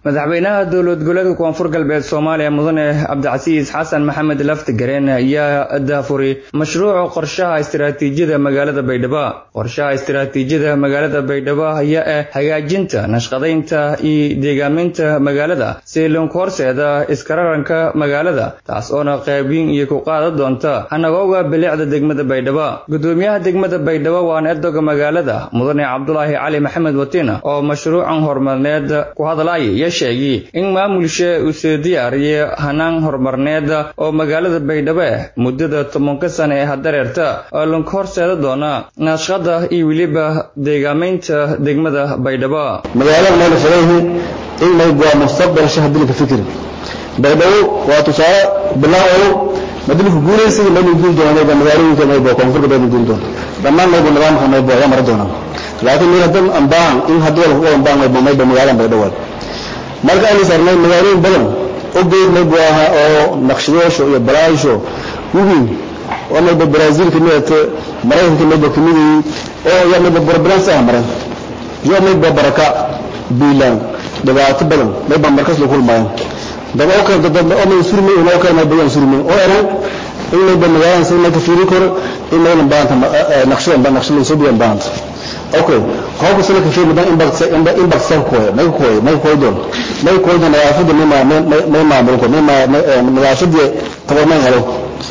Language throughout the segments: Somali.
madaxweynaha dowlad goboleedka koonfur galbeed soomaaliya mudane cabdicasiis xasan maxamed laftigareen ayaa daafuri mashruuca qorshaha istiraatiijiyada magaalada baydhabo qorshaha istiraatiijiyada magaalada baydhabo ayaa ah hagaajinta nashqadaynta iyo deegaaminta magaalada siilinku horseeda iskararanka magaalada taas oona qaybin iyo ku qaadan doonta hanagooga bilicda degmada baydhabo gudoomiyaha degmada baydhabo waana edoga magaalada mudane cabdulaahi cali maxamed watina oo mashruucan horumarineed ku hadlaya sheegay in maamulsha uu soo diyaariyay hanaan horumarneed oo magaalada baydhabo ah muddada tobanka sane ee hadareerta oo lanka horseeda doona naashqada iyo weliba deegaamaynta degmada baydhabo magaalada mayna fadayihi in mayb waa mustaqbal shahadilka fikir baydhabo waa tusaale bilaawo madilku guulaysiga maynu guul doona mayba magaalooyinka mayba koonfurka baynu guul doona dhammaan mayba nidaamka mayba ayaa mara doona laakiin meel hadan ambaan in haddii lagu ambaan mayba mayba magaalada baydhabo marka aynu sarnay magaalooyin badan oo geednay buu ahaa oo naqshadoosho iyo balaasho webiin oo mayba brazil ka midate maraykanka mayba ka mid yihiin oo yaa mayba barbalans ah maran iyo mayba baraka biilaan dhibaato badan mayba markas la kulmayan dad oo kale dad oo may surmay oo kale mayba yan surmay oo eran in mayba magaaladan si mayka fiiri karo in mayna baanta naqshadan ba naqshadan soo diyan baanta okay hoogu sala ka fiir madan impact impact sa ko may ko may ko don may ko don nadaafada may ma may ma ko may ma nadaafada tabar may helo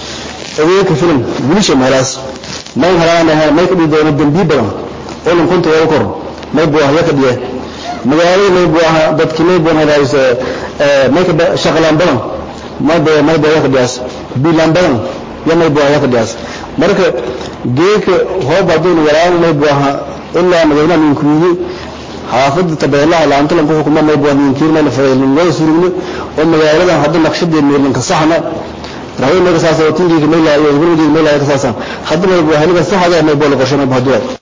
ee ka filim gulisha meelaas may halana may ka dhido dambi badan oo lan kunta wada kor may buu ahaa ka dhiye magaalada may buu ahaa dadkii may buu hadaayso ee may ka shaqalaan badan may buu may buu ka dhiyaas bilan badan ya may buu ka dhiyaas marka geeka hooba doon waraan may buu ahaa ilaa madaxweynaha ninkuuye xaafadda tabeelaha laanta lanku xukuma may buu ninkiirna la fadhiilin way surugno oo magaaladan hadda naqshadee meelin ka saxna rahay may ka saasa tinkiga may laayo gurigii may laayo ka saasa hadda may buu heliga saxada may buu la qorsheynay buu hadda